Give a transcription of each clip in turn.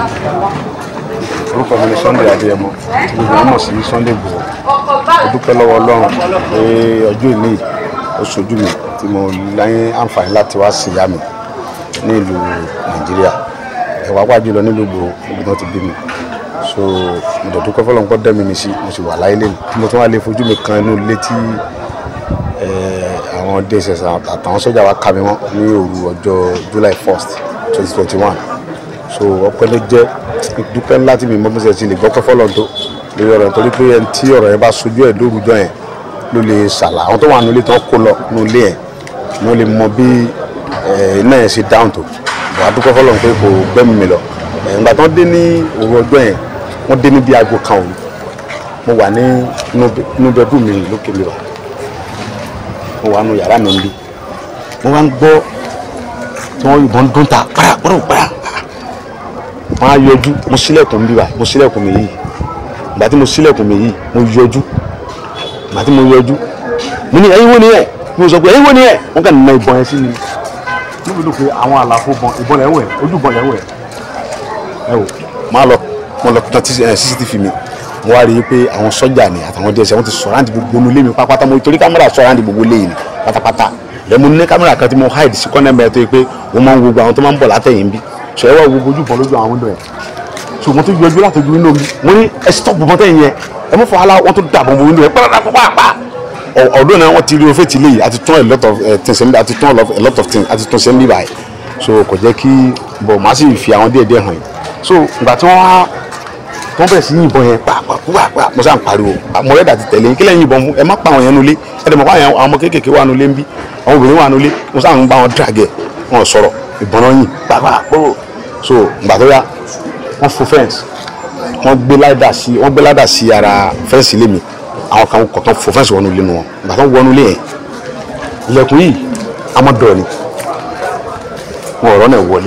orúkọ mi ni Sunday Adéyẹmọ tí gbogbo wọn mọ̀ sí Sunday Igboho mo dúpẹ́ lọ́wọ́ Ọlọ́run pé ọjọ́ ìní ó ṣojú mi tí mo láyé àǹfààní láti wá sí ìyá mi ní ìlú Nàìjíríà ẹ̀wà pàjù lọ nílùú Igboho níbi tí wọ́n ti bí mi so mo dẹ̀ dúpẹ́ fọlọ́n pọ́ dẹ́mi mi sí mo sì wà láyé lẹ́nu tí mo tún wá lè fojú mi kan inú ilé tí àwọn dss àtàwọn sójà wa ká mi mọ́ ní òru ọjọ́ July 1st 2021 so ọpẹ́ ló jẹ́ dúpẹ́ ńlá tí mi mọ́ bíṣẹ́ ti lè gbọ́ pẹ́ fọlọ́n tó lórí ọ̀rọ̀ torí pé ẹni tí ọ̀rọ̀ yẹn bá sojú ẹ̀ lórúkọ yẹn ló lè ṣàlà àwọn tó wà nílé tó kó lọ nílé yẹn ni wọ́n lè mọ bí iná yẹn ṣe dáhùn tó wàá dúpẹ́ fọlọ́n pé kò gbẹ́mí mi lọ ìgbà tó dé ní òru ọjọ́ yẹn wọ́n dé ní bí aago kan òru mo wà ní inú bẹ́ẹ̀dù mi lókè mi wà mo wà nù yàrá mi ń bí mo wá ń gbọ́ tí wọ́n yìnbọn dún ta para para para wọ́n á yọjú mo sílẹ̀kùn mi bíbá mo sílẹ̀kùn mi yìí ìgbà tí mo sílẹ̀kùn mi yìí mo yọjú ìgbà tí mo yọjú mo ní ẹ̀yin wo ni ẹ̀ mo sọ pé ẹ̀yin wo ni ẹ̀ wọ́n kàn ná ìbọn yẹn sí mi níbi ló pe àwọn àlàfo bọn ìbọn yẹn wẹ̀ ojú bọn yẹn wẹ̀ ẹ wò máa lọ mo lọ tan cctv mi mo wá rí i pé àwọn sọ́jà ni àtàwọn dss wọ́n ti sọ̀ráǹdì gbogbo inú ilé mi pátápátá mo torí kámẹ́rà sọ̀ráǹdì gbogbo ilé mi pátápátá lẹ́mu ní kámẹ́rà kan tí mo hide sí kọ́nẹ́ mẹ́rin tó yẹ pé wọ́n máa ń gbogbo àwọn tó máa ń bọ̀ látẹ̀yìn bí sọ ẹ wá gbogbo ojú bọ̀ lójú àwọn window yẹn so mo tún yọjú láti ojú window mi mo ní ẹ stop bọ̀ tẹ̀yìn yẹn ẹ mọ̀ fọwọ́lá wọ́n tún dàbọ̀ bọ̀ window yẹn pàápàá ọ̀dọ́ náà wọ́n ti rí ofé tìlẹ̀ yìí àti tún a lot of things àti tún a lot of things àti tún ṣe ń bí báyìí so kò jẹ́ kí bọ̀ màá sì fi àwọn díẹ̀ díẹ̀ hàn yìí so ìgbà tí wọ́n wá wọ́n bẹ̀rẹ̀ sí yìnbọn yẹn pàápàá mo sá ń pariwo mo rẹ́dà ti tẹ̀lé kílẹ̀ yìnbọn mú ẹ má pa àwọn yẹn nulẹ̀ ẹ dẹ̀ mọ̀ fún àwọn ọmọ kéékèèké wà nulẹ̀ ń bí àwọn obìnrin wà nulẹ̀ mo sá ń bá wọn dragẹ̀ wọn sọ̀rọ̀ ìbọn náà yìn pàápàá pòrò so ìgbà tó yá wọ́n fo fẹ́ǹsì wọ́n gbé ládà sí wọ́n gbé ládà sí ara fẹ́ǹsì ilé mi àwọn kan kọ̀ọ̀kan fo fẹ́ǹsì wọnú ilé wọn ìgbà tó wọnú ilé yẹn ilẹ̀kùn yìí amọ̀dọ̀ ni wọn ọ̀rọ̀ náà wọlé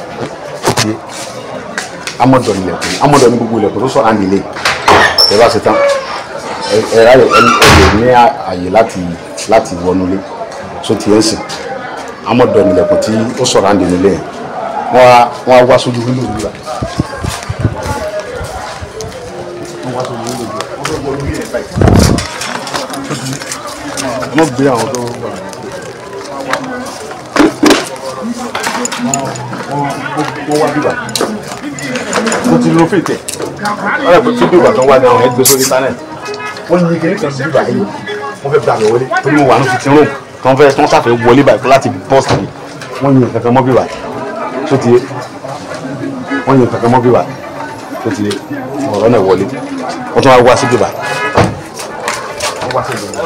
amọdọ ni ilẹ̀kùn amọdọ ni gbogbo ilẹ̀kùn tó sọ àǹdí lé ẹ bá ṣe tán ẹ ẹ ẹ lè ní àyè láti láti wọnúlé so ti ẹ ń sìn amọdọ ni ilẹ̀kùn tí ó sọ̀rọ̀ àǹdí nílé yẹn wọn á wọn á wá sójú wíńdò nígbà wọn wá sójú wíńdò nígbà wọn fẹ́ wọnú ilé yẹn báyìí ẹ má gbé àwọn tó wà wọ́n wá bíbà mo ti lo fètè ọ̀rẹ́ pé fídíò ìgbà tó ń wá ní àwọn ẹgbẹ́ sórí íńtánẹ́ẹ̀tì wọ́n yin kiri kan sí bíbà yìí wọ́n fẹ́ gbà mí wọlé torí mo wà ní fitin room tí wọ́n fẹ́ tí wọ́n sàfẹ́ wọlé báyìí láti bọ́ọ̀sì mi wọ́n yin kankan mọ́ bíbà tó ti yé wọ́n yin kankan mọ́ bíbà tó ti yé ọ̀rọ̀ náà wọlé wọ́n tún wá wá sí bíbà wọ́n wá sí bíbà.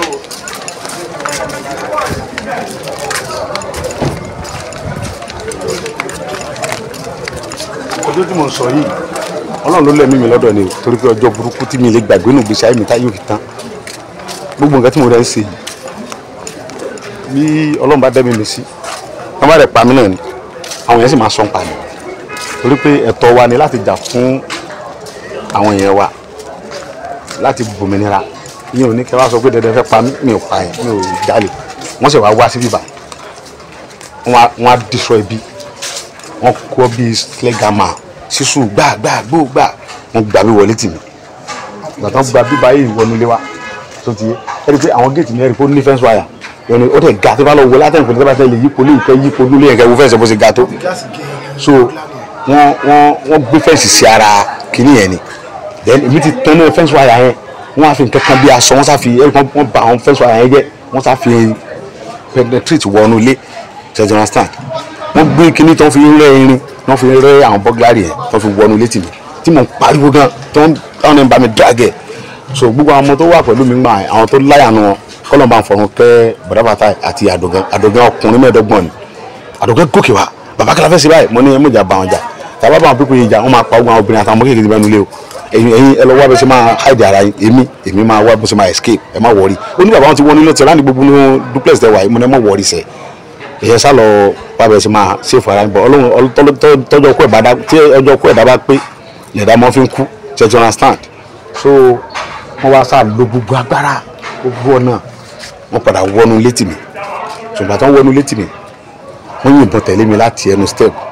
ọjọ́ tí mo ń sọ yìí ọlọ́run ló lẹ́mí mi lọ́dọ̀ ni torí pé ọjọ́ burúkú tí mi lè gbàgbé nù gbèsè ayé mi táyé òkè tán gbogbo nǹkan tí mo rẹ̀ ń ṣe bí ọlọ́run bá dẹ́mi mi sí wọ́n bá rẹ̀ pa mí náà ni àwọn yẹn sì máa sọ ń pa mi torí pé ẹ̀tọ́ wa ni láti jà fún àwọn yẹn wa láti gbòmìnira ìyẹn ò ní kí wọ́n sọ pé dandan fẹ́ pa mí mi ò pa ẹ̀ mi ò jalè wọ́n sì wá wá sí bíbá wọ́n á destroy bí wọ́n kọ́ bíi slegama sísú gbà gbà gbó gbà wọ́n gbà mí wọlé tì mí ìgbà tán gba bíbá yìí wọnú ilé wa tó ti yé ẹ rí i pé àwọn géètì ní ẹ rí i pé ó ní fẹ́ǹsì wáyà yẹn ó tẹ̀ ga tó bá lọ wọlé àtẹ̀kùn tó bá tẹ̀ lè yípo lè kẹ́ yípo nílé yẹn kẹ́ wo fẹ́ǹsì bó ṣe ga tó so wọ́n wọ́n wọ́n gbé fẹ́ǹsì sí ara kìnìún yẹn ni then èmi ti tán ní fẹ́ǹsì wáyà yẹn wọ́n á fi nǹkan kan bí aṣọ wọ́n sá fi ẹ rí i pé wọ́n ba àwọn fẹ́ǹsì wáyà yẹn jẹ́ wọ́n sá fi penetrate wọnú ilé ṣe understand wọ́n gbé kinní tó fi rẹ́ irin wọ́n fi rẹ́ àwọn bọ́gláàrì yẹn tó fi wọnú létí mi tí mo ń pariwo gan tó ń táwọn ẹni bá mi dragẹ̀ so gbogbo àwọn ọmọ tó wà pẹ̀lú mi gbà àwọn tó láyàánú wọn kọ́lọ̀ bá ń fọ̀run kẹ́ bọ̀dábàtà àti àdògán àdògán ọkùnrin mẹ́ẹ̀ẹ́dọ́gbọ̀n ni àdògán gòkè wá bàbá kí la fẹ́ ṣe báyìí mo ní ẹ mọ̀jà bá wọn jà tàbá bá wọn pípé ìjà wọn máa pa ogun àwọn obìnrin àtàwọn ọmọ kékeré ti bẹ́ẹ̀ nulẹ̀ o ẹ̀yin ẹ̀yin ẹ lọ wá bẹ ṣe máa hide ara yín èmi èmi máa wá bẹ ṣe máa escape ẹ má wọrí ó ní bàbá wọn ti wọ nílò tẹ̀lá ní gbogbo duplex tẹ̀ wáyé mo ní ẹ má wọrí sẹ́ẹ̀ ìyẹn sá lọ wá bẹ ṣe máa ṣe fara bọ Ọlọ́run tọjọ kú ẹ̀bá tí ọjọ́ kú ẹ̀dá bá pé lẹ̀dá mọ́ fi ń kú ṣe ti understand so wọ́n wá sá lo gbogbo agbára gbogbo ọ̀nà wọ́n padà wọnú létí mi ṣùgbọ́n àtàwọn wọnú létí mi wọ́n yìnbọn tẹ̀lé mi láti ẹnu step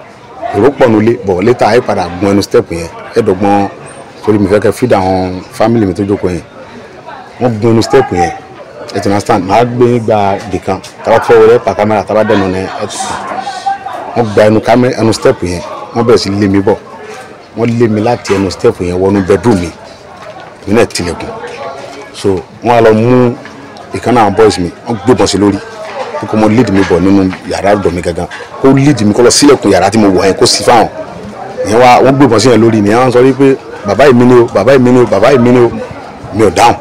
èrò pọ̀ nulẹ̀ bọ̀ létà ayé padà gun ẹnu step yẹn ẹ̀ẹ́dọ̀gbọ́n torí mi fẹ́ kẹ́ feed àwọn family mi tó jókòó yẹn wọ́n gun ẹnu step yẹn ẹ ti understand màá gbé yín gba dìkan tàbá fẹ́ wọlé pa kámẹ́rà tàbá dẹ̀nu ní ẹ ti wọ́n gba ẹnu kámẹ́rà ẹnu step yẹn wọ́n bẹ̀rẹ̀ sí lé mi bọ̀ wọ́n lé mi láti ẹnu step yẹn wọnú bedroom mi mi náà tilẹ̀kùn so wọ́n á lọ mú ìkan náà boys mi wọ́n gbébọn sí lórí kó mo lead mi bọ̀ nínú yàrá ọ̀dọ̀ mi gangan kó lead mi kó lọ sílẹ̀kùn yàrá tí mo wọ̀ yẹn kó sí fáwọn ìyẹn wá wọ́n gbébọn sí yẹn lórí ni wọ́n sọ wípé bàbá yìí mi ni o bàbá yìí mi ni o bàbá yìí mi ni o mi ò dáhùn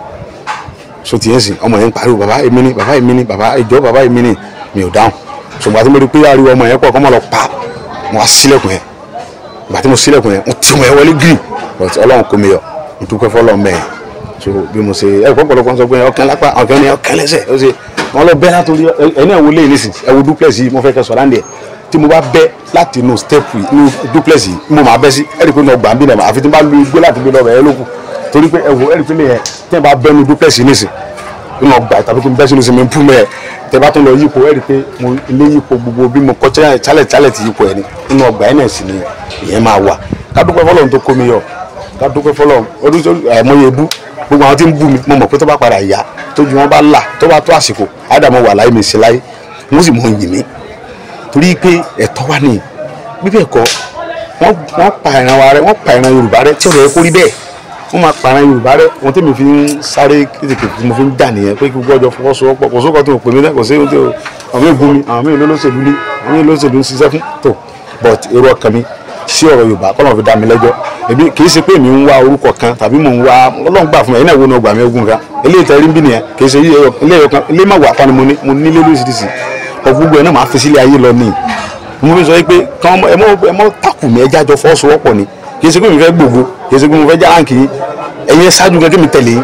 so tiẹ̀ sìn ọmọ yẹn ń pariwo bàbá yìí mi ni bàbá yìí mi ni bàbá ìjọ bàbá yìí mi ni mi ò dáhùn so gbàtí mo rí pé ariwo ọmọ yẹn pọ̀ kọ́ mọ́ lọ pa mo wá sílẹ̀kùn yẹn gbàtí mo sílẹ̀kùn yẹn mo ti ọmọ yẹn wọlé gírì but ọlọ́run kò mi yọ mo dúpẹ́ fọlọ́ mẹ́ẹ̀ so bí mo ṣe ẹ pọ̀pọ̀lọpọ̀ sọ pé ọkàn lápá ọkàn ní ọkàn lẹ́sẹ̀ ó ṣe wọn lọ bẹ́ látòrí ẹni ẹ̀ wo lé nísìn ẹ wo duplex yìí mo fẹ́ kẹ́ sọ̀rọ̀ àǹdẹ̀ tí mo bá bẹ́ láti inú step inú duplex yìí mo máa bẹ́ sí ẹ rí i pé mo gbà ń bí nàá àfi tí mo bá lu igbó láti gbé lọ́bẹ̀ ẹ lókun torí pé ẹ wo ẹ rí i pé lè yẹn tí ẹ bá bẹ́ inú duplex yìí nísìn nínú ọgbà tàbí kí n bẹ́ sínú sinmi pú mẹ́ ẹ tẹ bá tún lọ yípo ẹ rí i pé mo ilé yípo gbogbo bí mo kọ́ chálẹ̀ chálẹ̀ ti yípo ẹ ní nínú ọgbà ẹ náà sì ni ìyẹn máa wà ká dúpẹ́ fọlọ́run tó kó mi yọ ká dúpẹ́ fọlọ́run ọdún àìmọye bú gbogbo àwọn tí ń bú mi mo mọ̀ pé tó bá padà yá tójú wọn bá là tó bá tó àsìkò ádámọ̀ wà láyé mi sí láyé wọ́n sì mọ̀ yìn mí torí pé ẹ̀tọ́ wà ní bíbẹ̀ kọ́ wọ́n wọ́n pa ìran wa rẹ wọ́n pa ìran Yorùbá rẹ tí ọ̀rọ̀ yẹ kó rí bẹ́ẹ̀ wọ́n máa pa ìran Yorùbá rẹ ohun tí mi fi ń sáré kéékèèké tí mo fi ń dà nìyẹn pé kí gbogbo ọjọ́ fọwọ́sowọ́pọ̀ kò sókò tó pè mí náà kò sí ohun tí àwọn mí gun mi àwọn mí lólóṣèlú ní àwọn mí lólóṣèlú ń ṣiṣẹ́ fún tó but èrò ọkàn mi sí ọ̀rọ̀ Yorùbá kọ́nà fi dá mi lẹ́jọ́ èmi kì í ṣe pé mi ń wá orúkọ kan tàbí mò ń wá Ọlọ́run gbà fún mi ẹ̀yin náà wo ni ọgbà mi ogun kan eléyìí tẹ̀rí ń bí nìyẹn kì í ṣe ilé ẹyọ kan ilé má wà fani mo ní mo nílé lóṣìṣì ọgbogbo ẹ̀ náà máa fi sílé ayé lọ ní mo fi sọ pé kàn ẹ mọ ẹ mọ takù mi ẹjá jọ fọwọ́sowọ́pọ̀ ni kì í ṣe pé mi fẹ́ gbogbo kì í ṣe pé mo fẹ́ já ránkì yín ẹ̀yin ṣáájú gẹ́gẹ́ mi tẹ̀lé yín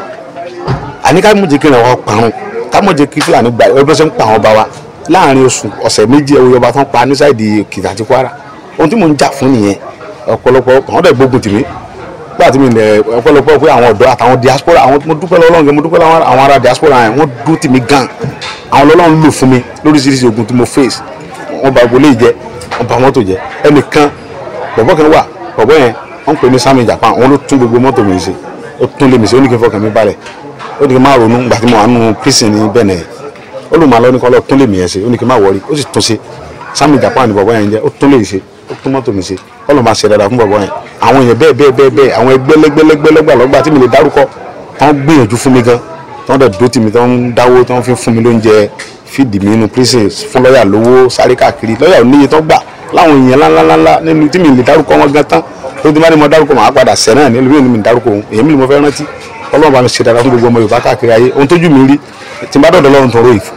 àní ká mọ̀ jẹ́ kí ìrànwọ́ parun ká mọ̀ jẹ́ kí Fúlàní gba ẹgbẹ́ sẹ́ ń pa àwọn ọba wa láàrin oṣù ọ̀sẹ̀ méjì ẹ̀wọ̀ ọba tán pa ní sáìdì Èkìtì àti Kwara ohun tí mò ń jà fún nìyẹn ọ̀pọ̀lọpọ̀ àwọn dẹ̀ gbógun tì mí gbà tí mi lẹ̀ ọ̀pọ̀lọpọ̀ pé àwọn ọ̀dọ́ àtàwọn diaspora àwọn mo dúpẹ́ lọ́wọ́ Ọlọ́run mo dúpẹ́ lọ́wọ́ àwọn ará diaspora yẹn wọ́n dúró tì mí gan àwọn Ọlọ́run lò fún mi lóríṣiríṣi ogun tí mo face wọ́n bà gbolé jẹ́ wọ́n bà mọ́tò jẹ́ ẹnìkan bọ̀bọ̀ kan wà bọ̀bọ̀ yẹn wọ́n pè ní Sami Japan wọ́n ló tún gbogbo mọ́tò mi ṣe ó tún lé mi ṣe ó ní kí n fọkàn mi balẹ̀ ó ní kí n má ronú gbà tí mo wà nù prison ní Benin ó lù má lọ ní kọ́ lọ tún lé mi yẹn ṣe ó ní kí n má wọrí ó sì tún ṣe Sami Japan ni bọ̀bọ̀ yẹn jẹ́ ó tún lè ṣe ó tún mọ́tò mi ṣe kọ́lọ́ máa ṣe dáadáa fún bọ̀bọ̀ yẹn àwọn èèyàn bẹ́ẹ̀ bẹ́ẹ̀ bẹ́ẹ̀ bẹ́ẹ̀ àwọn ẹgbẹ́ lẹ́gbẹ́lẹ́gbẹ́ lọ́gbàlọ́gbà tí mi lè dárúkọ tán gbìyànjú fún mi gan tán dẹ̀ dó tì mí tán dáwó tán fi fún mi lóúnjẹ fídì mí inú prison fún lọ́ọ̀yà lówó sáré káàkiri lọ́ọ̀yà ò níye tán gbà láwọn èèyàn ńláńláńlá nínú tí mi lè dárúkọ wọn gan tán tó ti má ní mo dárúkọ màá padà sẹ́ náà nílùú mi ní dárúkọ òun èyí mi ni mo fẹ́ rántí ọlọ́run bá mi ṣe dáadáa fún gbogbo ọmọ Yorùbá káàkiri ayé ohun tójú mi rí tí n bá dọ̀dọ̀ lọ́run tó rò ìfù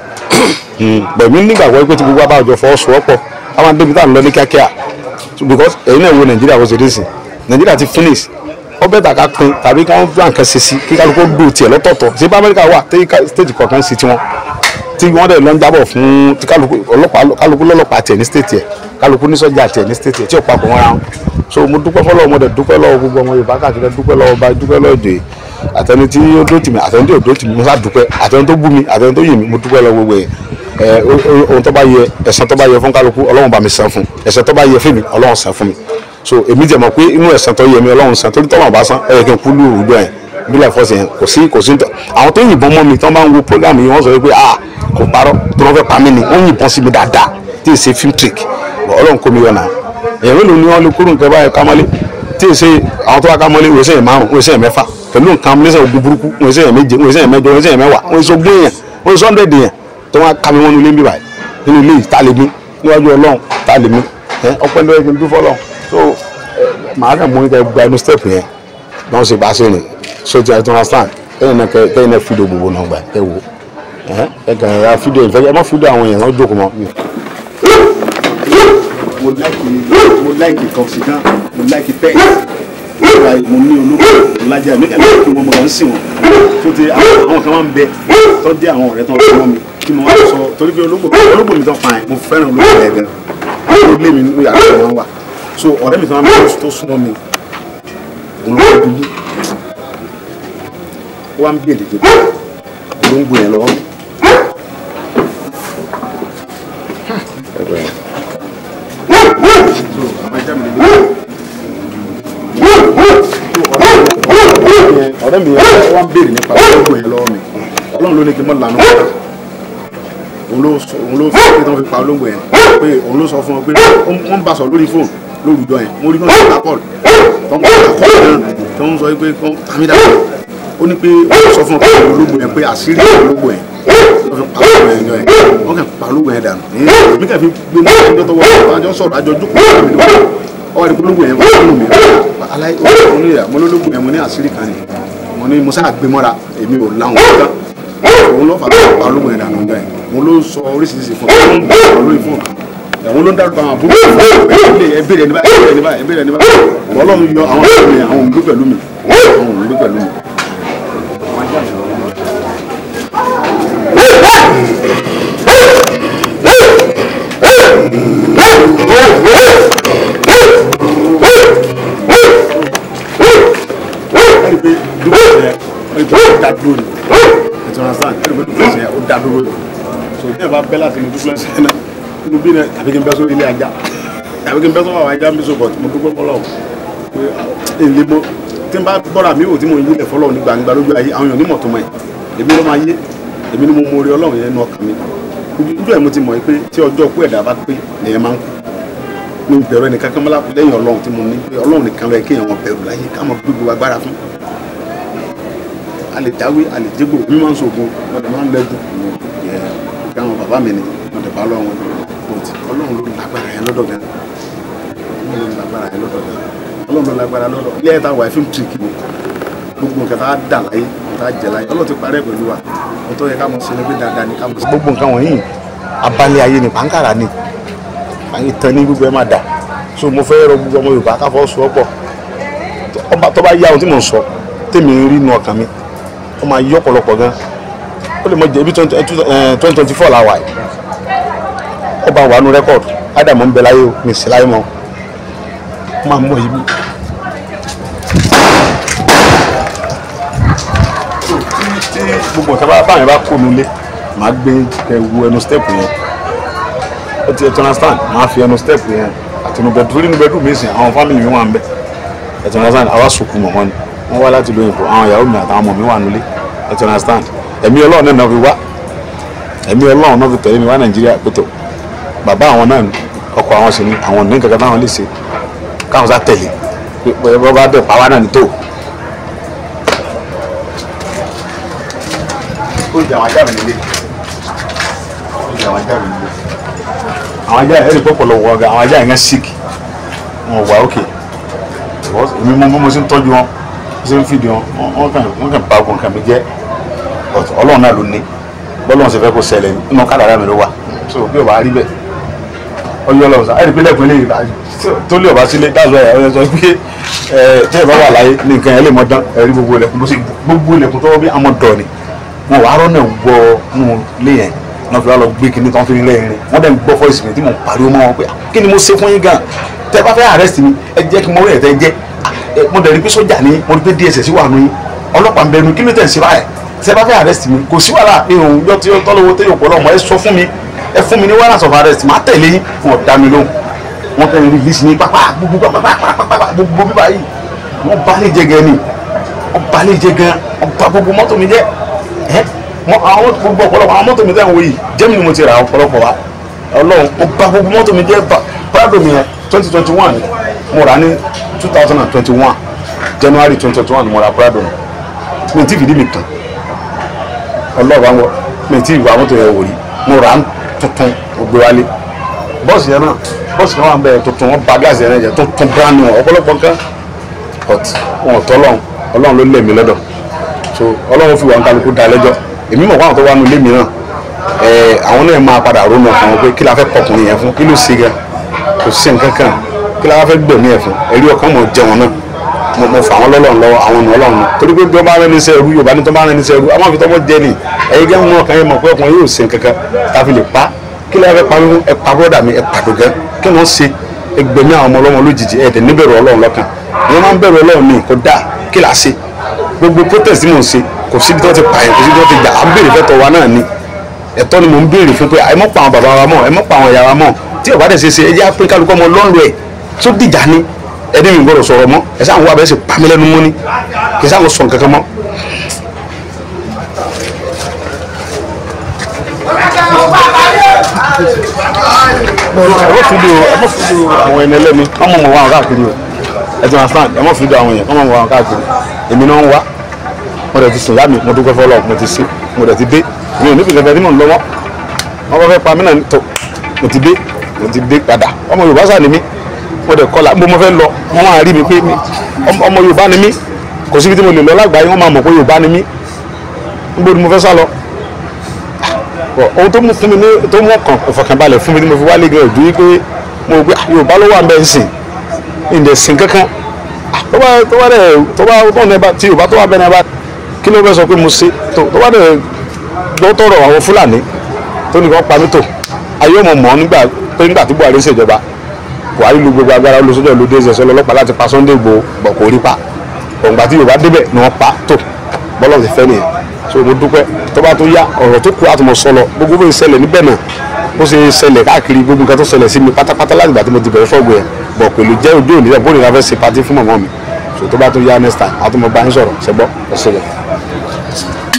pẹ̀lú nígbàgbọ́ pé tí gbogbo abájọ fọwọ́sowọ́pọ̀ àwọn débi tá à ń lọ ní kíákíá because èyí náà wo nàìjíríà bó ṣe dé sí nàìjíríà ti finish ó bẹ́ẹ̀ tàka pin tàbí káwọn gbà nǹkan ṣe sí kí kálukú dùn tiẹ̀ lọ́tọ̀ọ̀tọ̀ ṣé bá amẹ́ríkà wà tí state kọ̀ọ̀kan sí tiwọn tí wọ́n dẹ̀ lọ ń jábọ̀ fún tí kálukú ọlọ́pàá kálukú lọ́lọ́pàá tiẹ̀ ní state ẹ̀ kálukú ní sọ́jà tiẹ̀ ní state ẹ̀ tí ò papọ̀ wọn ra wọn so mo dúpẹ́ fọlọ́ mo dẹ̀ dúpẹ́ lọ́wọ́ gbogbo ọmọ yorùbá káàkiri dúpẹ́ lọ́wọ́ bá dúpẹ́ lọ́wọ́ ìjòyè àtẹni tí ó dó tì mí àtẹni tí ò dó tì mí mo sá dúpẹ́ àtẹni tó bú mi àtẹni tó yìn mí mo dúpẹ́ lọ́wọ́ gbogbo yẹn ẹ ohun tó bá yẹ ẹ̀san tó bá yẹ fún kálukú ọlọ́run bá mi san fún ẹ̀san tó bá yẹ fún mi ọlọ́run san fún mi so èmi jẹ́ mọ̀ pé inú ẹ̀san tó yẹ mi ọlọ́run san torí tọ́lọ́run bá san ẹ yẹ kí n kú lù ú yẹn bílẹ̀ fọ́ọ̀sì yẹn kò sí kò sí àwọn tó yìnbọn mọ́ mi tó máa ń wo program yìí wọ́n sọ pé ah kò parọ́ tó wọ́n fẹ́ pa mí ni wọ́n yìnbọn sí mi dáadáa tí ì ṣe film trick ọlọ́run kó mi yọ náà èèyàn mélòó ni wọ́n lè kúrò nǹkan báyìí kámọ́lé tí ì ṣe àwọn tó wá kámọ́lé wọ́n ṣe yẹn márùn wọ́n ṣe yẹn mẹ́fà pẹ̀lú nǹkan lẹ́sẹ̀ ogun burúkú wọ́n ṣe yẹn méje wọ́n ṣe yẹn mẹ́jọ wọ́n ṣe yẹn mẹ́wàá wọ́n ṣe ogún èèyàn wọ́n ṣe hundred èèyàn tó wá ká mi wọ́n nulẹ̀ ń bí báyìí nínú ilé yìí tá a lè mí níwájú ọlọ́run tá a lè mí ọpẹ́ lọ́wọ́ kí n dúfọ́ lọ́run so màá kàn mú nípa gba inú step yẹn bí wọ́n ṣe bá ṣe rìn so ti àti understand kẹ́yìn náà kẹ́yìn náà fídíò gbogbo náà gbà ẹ wò ẹ kàn ra fídíò ìfẹ́ ẹ má fídíò àwọn èèyàn náà jókòó mọ́. mo láìkì mo láìkì kọ̀ọ̀sìdán mo láìkì pẹ́ẹ́sì mo ní olóko ọ̀làjà mi kàn láìkì wọn mo kàn ń sìn wọn tó ti àwọn kan máa ń bẹ tó jẹ́ àwọn ọ̀rẹ́ tó ń fọwọ́ mi kí mo wá sọ torí pé olóko olóko mi tó fa yẹn mo fẹ́ràn olóko yẹn gan ó lé mi nínú yàrá wọn wà so ọ̀rẹ́ mi tó máa ń tó súnmọ́ mi òun ló dúdú wá ń bèèrè tó olóńgbò yẹn lọ́wọ́ so àbájá mi lè ọ̀rẹ́ mi yẹn wá ń béèrè nípa ológun yẹn lọ́wọ́ mi ọlọ́run ló ní kí n mọ̀ lànà padà òun ló sọ òun ló sọ pé tí wọ́n fi pa ológun yẹn pé òun ló sọ fún ọ pé wọ́n ń bá sọ lórí fóònù lórúkọ yẹn mo rí náà ṣe lápọ̀lù tó ń bá kọ́ náà tó ń sọ pé kọ́ tàmídà ó ní pé ó sọ fún ọ pé ológun yẹn pé àṣírí ológun yẹn wọ́n fi pa ológun yẹn jọ yẹn wọ́n kàn pa ológun yẹn dànù èmi kàn fi gbé mọ́ ọjọ́ tó wọ́n àjọ sọ̀rọ̀ àjọ jókòó ọwọ́ ìdíkùn ológun yẹn wọ́n fún mi aláì oníyà mo lólógun yẹn mo ní àṣírí kan ni mo ní musa àgbémọ́ra èmi ò láwọn kan òun lọ́ọ́ fàtà pa ológun yẹn dànù ọjọ́ yẹn mo ló sọ oríṣiríṣi fún mi mo ń bọ̀ lórí fún kan ẹ̀wọ̀n ló ń dárúkọ àwọn àbúrò ẹ̀ ẹ̀bẹ̀rẹ̀ ẹni báyìí ẹ̀bẹ̀rẹ̀ ẹni báyìí ẹ̀bẹ̀rẹ̀ ẹni báyìí ọlọ́run yọ àwọn ọmọ mi àwọn òǹgbẹ pẹ̀lú mi àwọn òǹgbẹ pẹ̀lú mi. ẹni pé dúpọ̀ yẹn ẹni pé ó dá dúró ni ẹ̀tọ́ náà sáà ẹni pé dúpọ̀ yẹn ó dá dúró ni so ní ẹ̀ bá bẹ́ láti ní dúpọ̀ yẹn náà inú bí náà àbí kí n bẹ́ sórí ilé ajá àbí kí n bẹ́ sọ́wọ́ àwọn ajá ń bí so bọ̀ tí mo dúpọ̀ fọlọ́ pé èlé mo tí n bá gbọ́ra mi ò tí mo yílẹ̀ fọlọ́ ní gbangba lójú ayé àwọn èèyàn onímọ̀ tó mọ̀ ẹ̀ èmi ló máa yé èmi ni mo mọ orí ọlọ́run yẹn nú ọkàn mi ojú ẹ̀ mo ti mọ̀ pé tí ọjọ́ kú ẹ̀dá bá pé nìyẹn máa ń kú mi bẹ̀rù ẹnì kankan mọ́lá lẹ́yìn ọlọ́run tí mo ní pé ọlọ́run nìkan lọ́ọ́ kéèyàn wọn bẹ̀rù láyé ká mọ̀ gbogbo agbára fún a lè dáwé a lè jégbò mi máa ń sògùn mo dẹ̀ máa ń lẹ́dùn yẹ kí àwọn bàbá mi ni mo dẹ̀ bá lọ́wọ́ but ọlọ́run ló lágbára yẹn lọ́dọ̀ gan ọlọ́run ló lágbára yẹn lọ́dọ̀ gan ọlọ́run ló lágbára lọ́dọ̀ ilé ẹ̀ta wà fíìmù tìrìkì ni gbogbo nǹkan tá a dà láyé tá a jẹ láyé ọlọ́run ti parẹ́ pẹ̀lú wa mo tọ́ yẹ ká mọ̀ sílẹ̀ pé dáadáa ni ká mọ̀ sí. gbogbo nǹkan wọ̀nyí abalẹ̀ ayé ni pàǹkàrà ni ìtàn ní gbogbo ẹ máa dà so mo fẹ́ rọ gbogbo ọmọ Yorùbá káfọ́ sọ ọ́ pọ̀ ọba tó bá yá ohun tí mò ń sọ tèmi ń rí inú ọkàn mi ó máa yọ ọ̀pọ̀lọpọ̀ gan ó lè mọ jẹ́ ibi twenty twenty four la wà yìí ọba wà nù rẹ́kọ̀dù ádámù ń bẹ láyé o mi sì láyé mọ́ ó máa mọ yìí mi. tí gbogbo nǹkan bá báyìí bá kó nulẹ̀ màá gbé kẹwu ẹnu step yẹn ó ti ẹ tí understand máa fi ẹnu step yẹn àti inú bẹẹdú torí inú bẹẹdú mi sìn àwọn family mi wà ń bẹ ẹ tí understand àwa sùkú mọ̀ wọ́n ni wọ́n wá láti lóyìnbó àwọn ìyàwó mi àtàwọn ọmọ mi wà nílé ẹ tí understand ẹ̀mí ọlọ́run náà fi wá ẹ̀mí ọlọ́run náà fi tẹ̀lé mi wá nàìjíríà pẹ̀tọ̀ bàbá àwọn náà ọkọ àwọn sì ni àwọn ní kankan táwọn lè ṣe káwọn sá tẹ̀lé pé bọ́ bá bẹ̀ pàwá náà ní tó. ó jẹ àwọn ajá mi nílé ó jẹ àwọn ajá mi nílé àwọn ajá yẹn ẹ̀rí pọ̀pọ̀lọ̀ wọ ọ̀gá àwọn ajá yẹn sick wọn wà ókè èmi mo mo ṣe ń tọ́jú wọn mo ṣe ń fìdí wọn wọn kàn wọn kàn bá ogun kàn mí jẹ́ ọlọ́run náà ló ní bọ́lọ́run ṣe fẹ́ kó ṣẹlẹ̀ nínú kádàrá mi ló wà so bí o bá rí bẹ́ẹ̀ ọyọ ọlọ́run sáà ẹ̀rí pé lẹ́kùn eléyìí tó lé ọba sílé dáàbò ẹ̀ ọ̀yọ́ sọ pé ẹ̀ tí ẹ̀ bá wà láyé ní nǹkan ẹ̀ lè mọ dán ẹ̀rí gbogbo ilẹ̀kùn bó ṣe gbogbo ilẹ̀kùn tó wọ́n bí àmọ́ dọ̀ ni wọn wàá rọ́nà wọ nù lé yẹn náà fi wá lọ gbé kinní tán fi rí lẹ́yìn wọn dẹ̀ ń gbọ́ fọ́ ìsìn tí mò ń pariwo mọ́ wọn pé kí ni mo ṣe fún yín gan tẹ bá fẹ́ arrest mi ẹ jẹ́ kí mo rí ẹ̀ tẹ́ jẹ́ mo dẹ̀ rí pé sójà ni mo rí pé DSS wà nù yín ọlọ́pàá ń bẹnu kí ló tẹ̀ ń ṣe báyìí tẹ bá fẹ́ arrest mi kò sí wàhálà irun yọ tí tọ́lọ́wọ́ tẹ́ yóò pọ̀lọ́ mọ́ ẹ sọ fún mi ẹ fún mi ní warrant of arrest máa tẹ̀lé yín fún ọ̀dà mi lóhùn wọ́n fẹ́ release ní pápá gbogbo pápá gbogbo bíbá yìí wọ́n bá lè jẹ gan ni wọ́n bá lè jẹ gan wọ́n bá gbogbo mọ́tò mi jẹ́ ẹ́ mọ àwọn gbogbo ọ̀pọ̀lọpọ̀ àwọn mọ́tò mi tẹ̀ ń wò yìí jẹ́mi ni mo ti ra ọ̀pọ̀lọpọ̀ wa ọlọ́run ó bá gbogbo mọ́tò mi jẹ́ prado mi yẹn twenty twenty one mo rà ní two thousand and twenty one january twenty twenty one mo ra prado mi mi ti fìdí mi kàn ọlọ́ọ̀bá ń wọ mi ti ìwà mọ́tò yẹn wò rí mo rà á tuntun mo gbé wálé bọ́ọ̀sì yẹn náà bọ́ọ̀sì kan wà ń bẹ̀ tuntun wọ́n ba gáàsì yẹn jẹ́ tuntun brand new ọ̀pọ̀lọpọ̀ nǹkan but wọn ò tọ́ ọlọ́run ọlọ́run ló lé mi lọ́dọ̀ so ọlọ́run fi wà ń kálukú da lẹ́jọ́ èmi mọ̀ fáwọn tó wà nù lémi náà ẹ àwọn náà máa padà ronú ọkàn wọn pé kí la fẹ́ pọkùnrin yẹn fún kí ló ṣe gan kò sí nǹkan kan kí la fẹ́ gbẹ̀mí ẹ̀ fún ẹ̀rí ọkàn mọ̀ jẹun náà mo mo fà wọn lọ́lọ́run lọ́wọ́ àwọn ọ̀nà ọlọ́run torí pé bí wọ́n bá rẹ́ ní sẹ́rú yorùbá ní tó bá rẹ́ ní sẹ́rú àwọn àfi tọ́mọ jẹ ni ẹ̀yin gẹ́gẹ́ mú ọkàn yẹn mọ̀ pé ọkùnrin yóò ṣe nǹkan kan tá a fi lè pa kí la fẹ́ pa mí ẹ pa bọ́dà mi ẹ pàdó gan kí wọ́n ṣe ẹgbẹ̀mí àwọn ọmọ ọlọ́run lójijì ẹ̀ẹ́dẹ̀ níbẹ̀rù ọlọ́run lọ́kàn wọ́n máa ń bẹ̀rù ọlọ́run ní kó dáa kí la ṣe gbogbo protest tí mò ń ṣe kò síbi tí wọ́n ti pààyàn kò síbi tí wọ́n ti jà á ń béèrè fẹ́tọ̀ wa náà ni ẹ̀tọ́ ni mò ń béèrè fún pé ẹ mọ́ pa àwọn bàbá wa mọ́ ẹ mọ́ pa àwọn ìyá wa mọ́ tí ọ̀bá dẹ̀ ṣe ṣe ẹ jẹ́ pé kálukọ́ ọmọ lọ́nlọ́ ẹ̀ tó dìjà ni ẹni mi gbọ́dọ̀ sọ̀rọ̀ mọ́ ẹ sáà ń wá abẹ́ sì pàmí lẹ́nu mọ́ ni kì í sáà ń sọ nǹkan kan mọ́. ẹ mọ fídíò ẹ mọ fídíò àwọn ẹni ẹlẹ́mi wọ́n mọ̀ mọ̀ wá àwọn káàkiri o ẹ ti understand ẹ mọ fídíò àwọn yẹn wọ́n mọ̀ mọ̀ wá àwọn káàkiri èmi náà ń wá mo dẹ̀ ti sùn yá mi mo dúpẹ́ fọlọ́ mo ti sí mo dẹ̀ ti dé mi ò ní fìfẹ́ tí mò ń lọ́wọ́ wọ́n bá fẹ́ pa mí náà tó mo ti dé mo ti dé padà ọmọ Yorùbá sà ni mí mo dẹ̀ kọ́lá mo mo fẹ́ lọ wọ́n máa rí mi pé mi ọmọ Yorùbá ni mí kò síbi tí mo lè lọ lágbàáyé wọ́n máa mọ̀ pé Yorùbá ni mí níbo ni mo fẹ́ sá lọ ohun tó mú fún mi ní tó mú ọkàn ìfọ̀kànbalẹ̀ fún mi ní mo fi wálé gan ojú wípé mo gbé Yorùbá ló wà ń bẹ ń sìn ìdẹ̀ sìn kankan tó bá tó bá dẹ̀ tó bá tó ní bá tí Yorùbá tó wà bẹ́ẹ̀ ní bá kí ló fẹ́ sọ pé mo ṣe tó tó bá dẹ̀ gbọ́ tọrọ àwọn Fúlàní tó nìkan pa mí tó ayé ọmọ mọ́ nígbà pé nígbà tí Buhari ṣèjọba Buhari lu gbogbo agbára olóṣèlú ló dé ẹsẹ̀ ọlọ́pàá láti pa Sunday Igboho bọ̀ kò rí pa òǹgbà tí Yorùbá débẹ̀ ni wọ́n pa tó bọ́lọ̀ ti fẹ́ nìyẹn so mo dúpẹ́ tó bá tó yá ọ̀rọ̀ tó kù àtúmọ̀ sọ lọ gbogbo bó ṣe ṣẹlẹ̀ níbẹ̀ náà bó ṣe ṣẹlẹ̀ káàkiri gbogbo nǹkan tó ṣẹlẹ̀ sí mi pátápátá láti ìgbà tí mo ti bẹ̀rẹ̀ fọ́ọ̀gbù yẹn bọ̀ pẹ̀lú jẹ́ ojú òní bó nìkan fẹ́ ṣe patí fún mọ̀mọ́ mi so tó bá tó yá next time àtúmọ̀ bá ń sọ̀rọ̀ ṣẹgbọ́ ẹ ṣẹlẹ̀.